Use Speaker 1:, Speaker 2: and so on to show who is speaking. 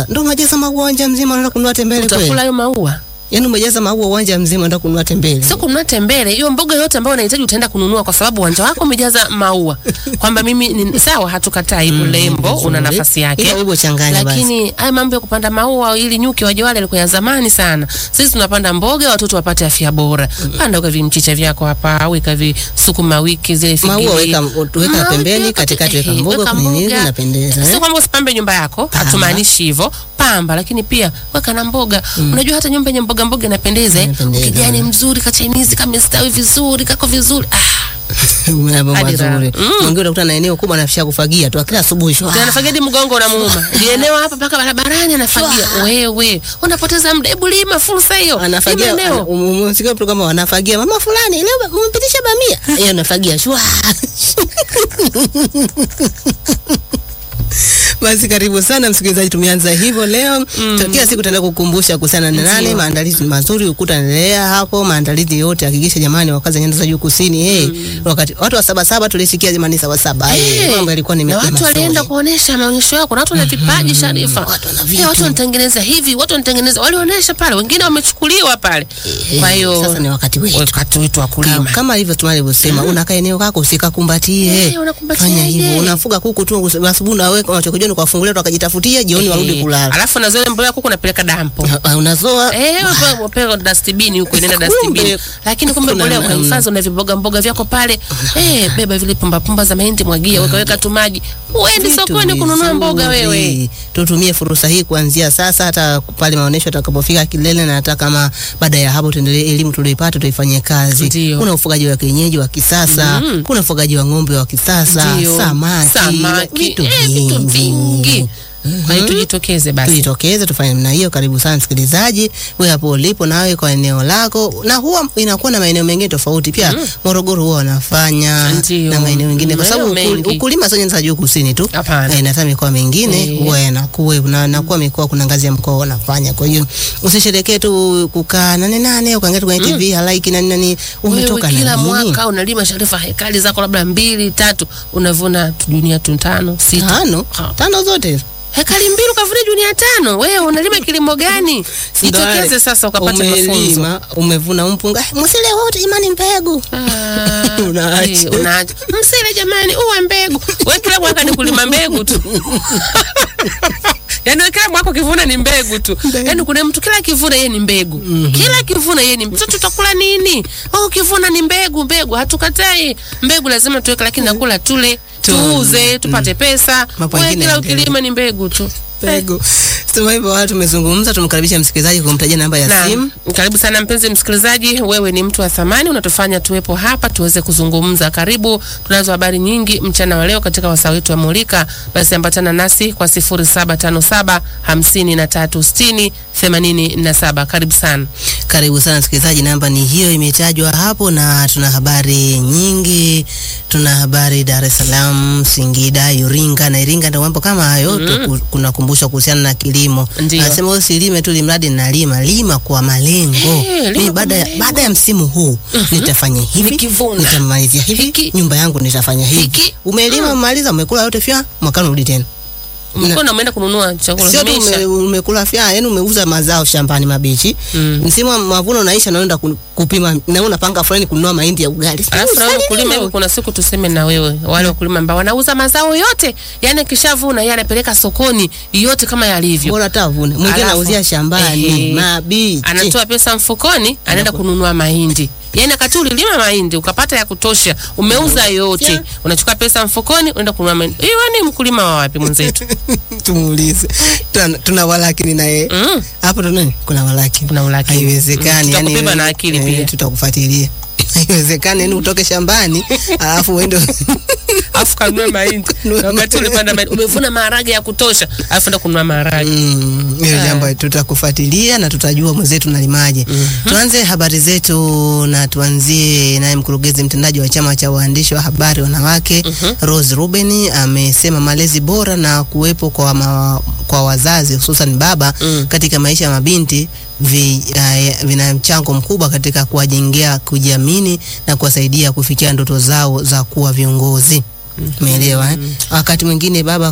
Speaker 1: Sasa ndo umejaza maua uwanja mzima unaenda kununua tembele
Speaker 2: Utakula
Speaker 1: kweli?
Speaker 2: hayo maua?
Speaker 1: Yaani umejaza maua uwanja mzima unaenda kununua tembele.
Speaker 2: Sio kununua tembele, hiyo mboga yote ambayo unahitaji utaenda kununua kwa sababu uwanja wako umejaza maua. Kwamba mimi ni sawa, hatukatai urembo una
Speaker 1: vizuri.
Speaker 2: nafasi yake.
Speaker 1: Ila wewe changanya basi.
Speaker 2: Lakini haya mambo ya kupanda maua ili nyuki waje wale yalikuwa ya zamani sana. Sisi tunapanda mboga watoto wapate afya bora. Panda uka vimchicha vyako hapa, weka visukuma wiki zile figili.
Speaker 1: Maua weka weka
Speaker 2: Ah,
Speaker 1: pembeni,
Speaker 2: weka-
Speaker 1: katikati weka
Speaker 2: eh,
Speaker 1: mboga,
Speaker 2: weka
Speaker 1: kwenye nini
Speaker 2: mboga.
Speaker 1: inapendeza.
Speaker 2: Sio
Speaker 1: eh?
Speaker 2: kwamba usipambe nyumba yako, hatumaanishi hivyo. Pamba, lakini pia weka na mboga. Unajua hata nyumba yenye mboga mboga inapendeza eh.
Speaker 1: Inapendeza.
Speaker 2: Kijani mzuri, kachainizi kamestawi vizuri, kako vizuri. Ah,
Speaker 1: Mambo
Speaker 2: Hadi raha.
Speaker 1: mazuri.
Speaker 2: Mm.
Speaker 1: Mwingine utakuta na eneo kubwa anafisha kufagia tu kila asubuhi. shwa.
Speaker 2: tena anafagia hadi mgongo unamuuma. Lieneo hapa mpaka barabarani anafagia. Wewe, unapoteza muda. Hebu lima fursa hiyo.
Speaker 1: Anafagia
Speaker 2: Lima eneo.
Speaker 1: umesikia mtu kama wanafagia mama fulani leo umepitisha bamia. Yeye anafagia shwa. Basi karibu sana msikilizaji, tumeanza hivyo leo mm. Kila siku tutaenda kukumbusha kuhusiana na nane.
Speaker 2: Ndio.
Speaker 1: Maandalizi ni mazuri, ukuta endelea hapo, maandalizi yote hakikisha jamani, wakazi wa nyanda za juu kusini. Hey, wakati watu wa saba saba tulisikia jamani, saba saba hey,
Speaker 2: Eh,
Speaker 1: mambo yalikuwa ni
Speaker 2: na
Speaker 1: mazuri.
Speaker 2: watu walienda kuonesha maonyesho yao. Kuna watu wana vipaji Sharifa,
Speaker 1: watu wana
Speaker 2: Eh,
Speaker 1: vitu.
Speaker 2: watu wanatengeneza hivi, watu wanatengeneza, walionyesha pale, wengine wamechukuliwa pale.
Speaker 1: Eh,
Speaker 2: Kwa hiyo
Speaker 1: sasa ni wakati wetu.
Speaker 2: wakati wetu wa
Speaker 1: Ka-
Speaker 2: kulima.
Speaker 1: kama hivyo tunavyosema, unakaa eneo kako usikakumbatie.
Speaker 2: Eh, unakumbatia
Speaker 1: Fanya
Speaker 2: ile.
Speaker 1: hivyo, unafuga kuku tu asubuhi, unaweka unachokijua ni kuwafungulia tu wakajitafutia, jioni warudi
Speaker 2: Eh,
Speaker 1: kulala.
Speaker 2: Alafu na zile mbolea kuku napeleka dampo.
Speaker 1: Ah, Unazoa
Speaker 2: Eh, wape- wape dustbin huko inaenda
Speaker 1: Kumbe,
Speaker 2: dustbin. Lakini kumbe
Speaker 1: kuna
Speaker 2: mbolea
Speaker 1: namna.
Speaker 2: ukahifadhi una viboga mboga vyako pale. Eh, beba vile pumba pumba za mahindi mwagia, weka weka tu maji. Uende
Speaker 1: vitu
Speaker 2: sokoni kununua mboga
Speaker 1: vizuri.
Speaker 2: wewe.
Speaker 1: Tutumie fursa hii kuanzia sasa, hata pale maonesho atakapofika kilele, na hata kama baada ya hapo tuendelee, elimu tulioipata tuifanyie kazi.
Speaker 2: Ndio.
Speaker 1: Kuna ufugaji wa kienyeji wa kisasa, kuna ufugaji wa ng'ombe wa kisasa,
Speaker 2: Ndio.
Speaker 1: samaki,
Speaker 2: Samaki.
Speaker 1: vitu
Speaker 2: Eh, vitu vingi. Kwa hiyo tujitokeze basi.
Speaker 1: tujitokeze tufanye namna hiyo. Karibu sana msikilizaji, wewe hapo ulipo, nawe kwa eneo lako, na huwa inakuwa na maeneo mengine tofauti pia. Morogoro huwa wanafanya
Speaker 2: Ndio.
Speaker 1: na maeneo mengine, kwa sababu
Speaker 2: Maeneo
Speaker 1: ukuli-
Speaker 2: mengi.
Speaker 1: ukulima sio nyanda za juu kusini tu,
Speaker 2: Hapana.
Speaker 1: Eh, na hata mikoa mingine
Speaker 2: Eh.
Speaker 1: huwa yanakuwa na nakuwa mikoa, kuna ngazi ya mkoa wanafanya. Kwa hiyo usisherekee tu kukaa nane nane ukaangalia tu kwenye TV halaiki nani nani, umetoka
Speaker 2: Wewe
Speaker 1: na
Speaker 2: kila
Speaker 1: nini?
Speaker 2: mwaka unalima Sharifa hekali zako labda mbili tatu, unavuna tu junia tu tano sita.
Speaker 1: tano
Speaker 2: Ha.
Speaker 1: tano zote
Speaker 2: Hekali mbili ukavuna junia tano. Wewe unalima kilimo gani? Jitokeze sasa ukapate mafunzo.
Speaker 1: umelima, umevuna mpunga, "Eh, msile wote imani mbegu
Speaker 2: Ah,
Speaker 1: Unaacha.
Speaker 2: eh, unaacha. Msile jamani, uwe mbegu. Wewe kila mwaka ni kulima mbegu tu. Yaani wewe kila mwaka ukivuna ni mbegu tu. Yaani kuna mtu kila kivuna yeye ni mbegu. Kila kivuna yeye ni mtoto tutakula nini? Oh, ukivuna ni mbegu, mbegu. Hatukatai. Mbegu lazima tuweke lakini nakula tule, tuuze, tupate pesa.
Speaker 1: Mambo
Speaker 2: Wewe
Speaker 1: mengine
Speaker 2: kila
Speaker 1: yaendelee.
Speaker 2: ukilima ni mbegu tu.
Speaker 1: mbegu. Sema hivyo, watu tumezungumza, tumkaribisha msikilizaji kumtajia namba ya
Speaker 2: Na,
Speaker 1: simu.
Speaker 2: karibu sana mpenzi msikilizaji, wewe ni mtu wa thamani, unatufanya tuwepo hapa tuweze kuzungumza. Karibu, tunazo habari nyingi mchana wa leo katika wasaa wetu wa Mulika. Basi ambatana nasi kwa 0757 5360 87. Karibu sana.
Speaker 1: Karibu sana msikilizaji, namba ni hiyo imetajwa hapo, na tuna habari nyingi. Tuna habari Dar es Salaam, Singida, Iringa na Iringa, ndio mambo kama hayo mm. Kunakumbushwa kuhusiana na kilimo.
Speaker 2: Ndio.
Speaker 1: Anasema usilime tu limradi nalima, lima kwa malengo.
Speaker 2: Eh, lima
Speaker 1: Mimi
Speaker 2: kwa
Speaker 1: baada ya
Speaker 2: malengo.
Speaker 1: baada ya msimu huu nitafanya hivi,
Speaker 2: Nikivuna.
Speaker 1: nitamalizia hivi,
Speaker 2: Hiki.
Speaker 1: nyumba yangu nitafanya hivi.
Speaker 2: Hiki.
Speaker 1: Umelima, umaliza, umekula yote, fya mwakani urudi tena.
Speaker 2: Mkono umeenda kununua chakula
Speaker 1: Sio tu
Speaker 2: kimeisha.
Speaker 1: ume, umekula fya, yani umeuza mazao shambani mabichi.
Speaker 2: Mm.
Speaker 1: Msimu wa mavuno unaisha, naenda ku- kupima na unapanga fulani kununua mahindi ya ugali.
Speaker 2: Alafu na wewe
Speaker 1: Usali
Speaker 2: mkulima
Speaker 1: leo.
Speaker 2: hivi, kuna siku tuseme na wewe, wale wakulima ambao wanauza mazao yote, yani kishavuna yeye anapeleka sokoni yote kama yalivyo.
Speaker 1: Bora tavune. Mwingine
Speaker 2: Alafu,
Speaker 1: anauzia shambani
Speaker 2: ehe,
Speaker 1: mabichi.
Speaker 2: anatoa pesa mfukoni, anaenda kununua mahindi. Yaani wakati ulilima mahindi ukapata ya kutosha, umeuza yote,
Speaker 1: Yeah.
Speaker 2: unachukua pesa mfukoni, unaenda kununua mahindi. Hiyo ni mkulima wa wapi mwenzetu?
Speaker 1: Tumuulize. Tuna, tuna walakini na yeye.
Speaker 2: Mm.
Speaker 1: Hapo tuna nini? Kuna walakini.
Speaker 2: Kuna ulakini.
Speaker 1: Haiwezekani.
Speaker 2: Mm,
Speaker 1: yani
Speaker 2: tutakubeba na akili
Speaker 1: eh,
Speaker 2: pia.
Speaker 1: Tutakufuatilia. Haiwezekani yani utoke shambani alafu uende
Speaker 2: Alafu kanunua mahindi. Na wakati ulipanda mahindi, umevuna maharage ya kutosha, alafu enda kununua maharage.
Speaker 1: Mm, hiyo
Speaker 2: Ah.
Speaker 1: jambo tutakufuatilia na tutajua mwenzetu nalimaje. Tuanze habari zetu na tuanzie naye mkurugenzi mtendaji wa chama cha waandishi wa habari wanawake Rose Ruben amesema malezi bora na kuwepo kwa, ma, kwa wazazi hususan baba
Speaker 2: Mm.
Speaker 1: katika maisha ya mabinti vi, uh, vina mchango mkubwa katika kuwajengea kujiamini na kuwasaidia kufikia ndoto zao za kuwa viongozi. Umeelewa eh? Wakati mwingine baba